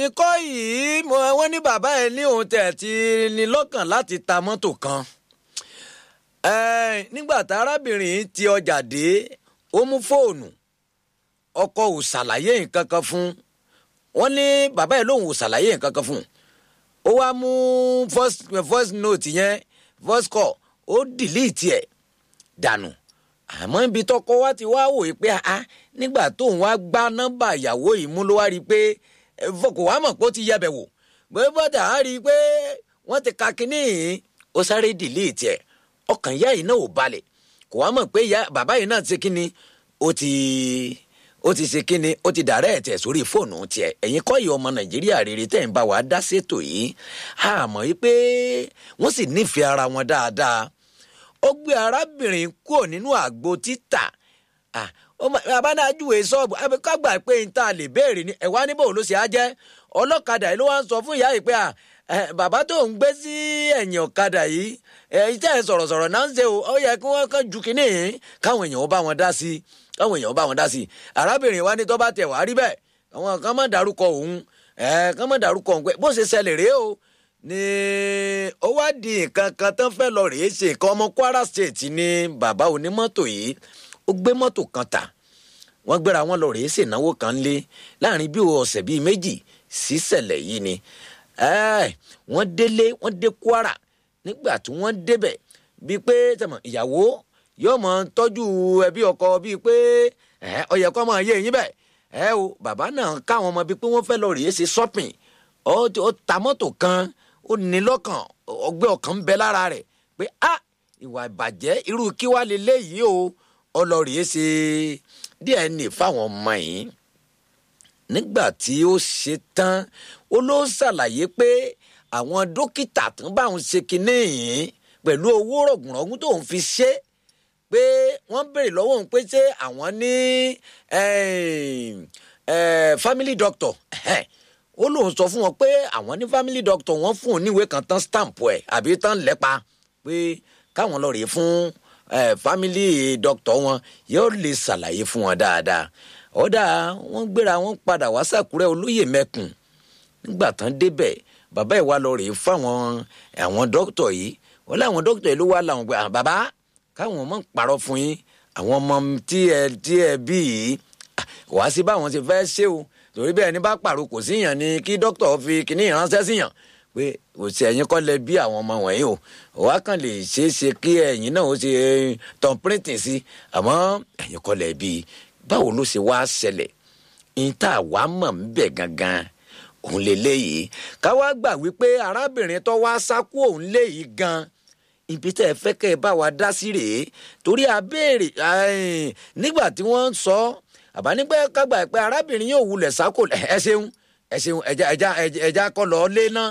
ẹ̀yin kọ́ yìí wọ́n ní bàbá ẹ̀ ní òun tẹ̀ ti ní lọ́kàn láti ta mọ́tò kan nígbà tá arábìnrin ti ọjà dé ó mú fóònù ọkọ ò ṣàlàyé nǹkan kan fún wọn ní bàbá ẹ̀ lòun ò ṣàlàyé nǹkan kan fún ó wá mú voice note yẹn voice call ó delete ẹ̀ dànù àmọ́ ibi tọkọ wa ti wá wòye pé a nígbà tóun wá gbá nọ́mbà ìyàwó yìí mú ló wá rí i pé kò wá mọ̀ pé ó ti yẹbẹ̀ wò pé bọ́dà á rí i pé wọ́n ti ka kínní yìí ó sáré delete ẹ̀ ọkàn ìyá yìí náà ò balẹ̀ kò wá mọ̀ pé bàbá yìí náà ti kínní ó ti ó ti ṣe kínní ó ti dàrẹ́ ẹ̀tẹ̀ sórí fóònù tiẹ̀ ẹ̀yin kọ́ yìí ọmọ nàìjíríà rere tẹ̀ ń bá wa dá sétò yìí àmọ́ yìí pé wọ́n sì nífẹ̀ẹ́ ara wọn dáadáa ó gbé arábìnrin kúrò nínú àgbo títà abánájúwe ṣọ́ọ̀bù kágbà pé n ta lè béèrè ni ẹ̀wá níbo ló ṣe á jẹ́ ọlọ́kadà yìí ló wá ń sọ fún ìyá yìí pé bàbá tó ń gbé sí ẹ̀yìn ọ̀kadà yìí iṣẹ́ sọ̀rọ̀sọ̀rọ̀ náà ń ṣe o ó yẹ kí wọ́n kàn ju kínní yìí káwọn èèyàn bá wọn dá sí káwọn èèyàn bá wọn dá sí arábìnrin wa ní tó bá tẹ̀ wá rí bẹ́ẹ̀ àwọn kan má dárúkọ òun kan má dárúkọ òun pé bó ṣe ṣẹlẹ̀ rèé o ní ó wá di nǹkan kan tán fẹ́ lọ rèé ṣe nǹkan ọmọ Kwara State ní bàbá onímọ́tò yìí ó gbé mọ́tò kan tà wọ́n gbéra wọn lọ rèé ṣènáwó kan lé láàrin bí ọ̀sẹ̀ bíi méjì síṣẹ̀lẹ̀ yìí ni wọ́n délé wọ́n dé Kwara nígbà tí wọ́n débẹ̀ bíi pé tẹ̀mọ̀ ìyàwó yóò mọ̀ tọ́jú ẹbí ọkọ bíi pé ó yẹ kó máa yé yín bẹ́ẹ̀ ẹ o bàbá náà káwọn ọmọ bíi pé wọ́n fẹ́ lọ rèé ṣe shopping ó ta mọ́tò kan ó ní lọ́kàn ọgbẹ́ ọkàn ń bẹ lára rẹ̀ pé a ìwà ìbàjẹ́ irú kí wàá lè léyìí o ọlọ́rìí ẹ ṣe DNA fáwọn ọmọ yìí nígbà tí ó ṣe tán ó ló ṣàlàyé pé àwọn dókítà tó ń bá òun ṣe kinní yìí pẹ̀lú owó rọ̀gùnrọ̀gùn tó ń fi ṣe pé wọ́n béèrè lọ́wọ́ òun pé ṣé àwọn ní family doctor ó lóun sọ fún wọn pé àwọn ní family doctor wọ́n fún òun níwèé kan tán stamp ẹ̀ àbí tán lẹ́pa pé káwọn lọ rèé fún family doctor wọn yóò lè ṣàlàyé fún wọn dáadáa ọ̀dà wọ́n gbéra wọn padà wá sàkúrẹ́ olóyè mẹ́kùn nígbà tán débẹ̀ bàbá ìwà lọ rèé fáwọn àwọn dókítà yìí wọ́n láwọn dókítà yìí ló wá làwọn pé bàbá káwọn ọmọ ń parọ́ fún yín àwọn ọmọ tí ẹ tí ẹ bí yìí wàá sí báwọn ṣe fẹ́ ṣe o torí bẹ́ẹ̀ ní bá pàrọ̀ kò síyàn ni kí dókítà fi kíní ìránṣẹ́ síyàn pé kò sí ẹ̀yin kọ́ lẹ bí àwọn ọmọ wọ̀nyí o wàá kàn lè ṣeé ṣe kí ẹ̀yin náà ó ṣe tán pírìntì sí àmọ́ ẹ̀yin kọ́ lẹ bí báwo ló ṣe wá ṣẹlẹ̀ níta wàá mọ̀ ń bẹ̀ gangan òun lè léyìí káwá gbà wípé arábìnrin tó wá sákú òun léyìí gan ibi tẹ́ ẹ fẹ́ kẹ́ ẹ bá wa dá sí rèé torí abéèrè nígbà tí wọ́n ń sọ àbá nígbà kágbà pé arábìnrin yóò wulẹ̀ sákò ẹ ṣeun ẹ ṣeun ẹja ẹja ẹja kọ lọ lé ná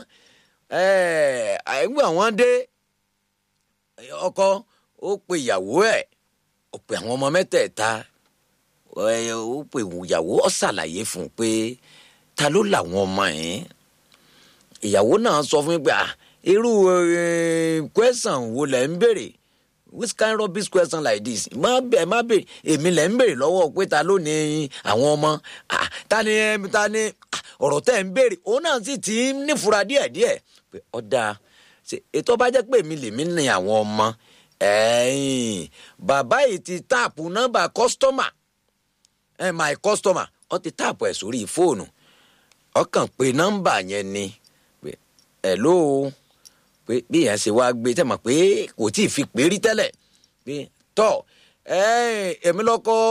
ẹgbẹ́ àwọn dé ọkọ ó pe ìyàwó ẹ̀ ó pe àwọn ọmọ mẹ́tẹ̀ẹ̀ta ó pe ìyàwó ó ṣàlàyé fún un pé ta ló làwọn ọmọ yẹn ìyàwó náà sọ fún mi pé ah irú question wo lẹ ń béèrè which kind rubbish question like this má bẹ má bẹ èmi lẹ ń béèrè lọ́wọ́ pé ta ló ní àwọn ọmọ ta ni ta ni ọ̀rọ̀ tẹ́ ń béèrè òun náà sì ti ń nífura díẹ̀díẹ̀ pé ọ̀dà ètò bá jẹ́ pé èmi lèmi ní àwọn ọmọ bàbá yìí ti táàpù nọ́mbà customer my customer ó ti táàpù ẹ̀ sórí fóònù ọkàn pé nọ́mbà yẹn ni hello pé bí yẹn ṣe wá gbé tẹ́ mọ̀ pé kò tí ì fi pé rí tẹ́lẹ̀ pé tọ́ èmi lọ́kọ́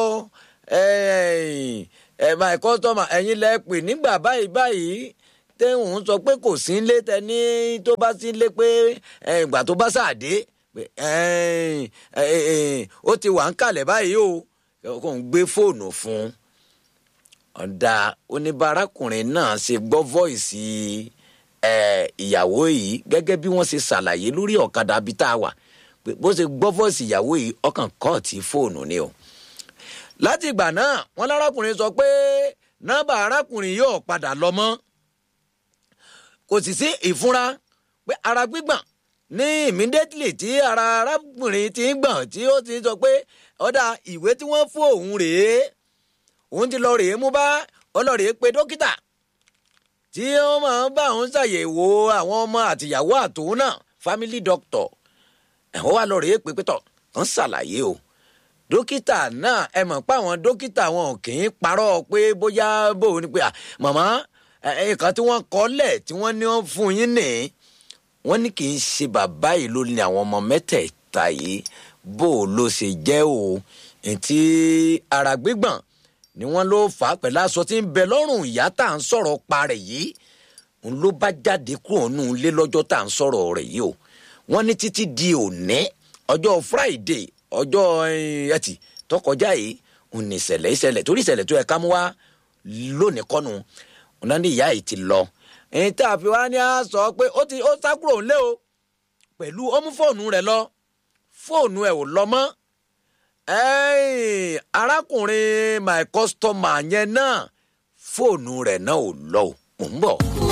my customer ẹ̀yin lẹ pè nígbà báyìí báyìí tẹ́hùn sọ pé kò sí lé tẹ́ni tó bá sí lé pé ìgbà tó bá ṣàdé ó ti wà ń kalẹ̀ báyìí o kò ń gbé fóònù fún ọ̀dà oníbàáràkùnrin náà ṣe gbọ́ voice ìyàwó yìí gẹ́gẹ́ bí wọ́n ṣe ṣàlàyé lórí ọ̀kadà bíi tá a wà bó ṣe gbọ́ voice ìyàwó yìí ọkàn kọ́ọ̀tì fóònù ni o láti ìgbà náà wọn lárákùnrin sọ pé nọ́mbà arákùnrin yóò padà lọ mọ́ kò sì sí ìfúnra pé ara gbígbọ̀n ní immediately tí ara arákùnrin ti ń gbọ̀n tí ó ti sọ pé ọ̀dà ìwé tí wọ́n fún òun rèé òun ti lọ rèé mú bá ọlọ́rèé pé dókítà tí tí wọ́n máa ń bá òun ṣàyẹ̀wò àwọn ọmọ àtìyàwó àtòun náà family doctor ẹ̀wọ́n wà lọ́ọ́ rèé pé pétọ̀ wọ́n ṣàlàyé o dókítà náà ẹ mọ̀ pé àwọn dókítà wọn kì í parọ́ pé bóyá bóun ni pé màmá nǹkan tí wọ́n kọ́lẹ̀ tí wọ́n ní wọ́n fún yín nì wọ́n ní kì í ṣe bàbá yìí ló ní àwọn ọmọ mẹ́tẹ̀ẹ̀ta yìí bó o ló ṣe jẹ́ o ntí ara gbígbọ̀n ni wọ́n ló fà á pẹ̀lú aṣọ tí ń bẹ lọ́rùn ìyá tá à ń sọ̀rọ̀ pa rẹ̀ yìí n ló bá jáde kúrò nù lé lọ́jọ́ tá à ń sọ̀rọ̀ rẹ̀ yìí o wọ́n ní títí di òní ọjọ́ friday ọjọ́ ẹtì tó kọjá yìí ń ní ìṣẹ̀lẹ̀ ìṣẹ̀lẹ̀ torí ìṣẹ̀lẹ̀ tó yẹ ká mú wá lónìí kọ́nu ọ̀nà ní ìyá yìí ti lọ. èyí tá a fi wá ní a sọ pé ó ti ó sá kúrò ńlé o pẹ̀lú ó mú fóònù rẹ̀ lọ fóònù ẹ̀ ò lọ mọ́ arákùnrin my customer yẹn náà fóònù rẹ̀ náà ò lọ o mò ń bọ̀.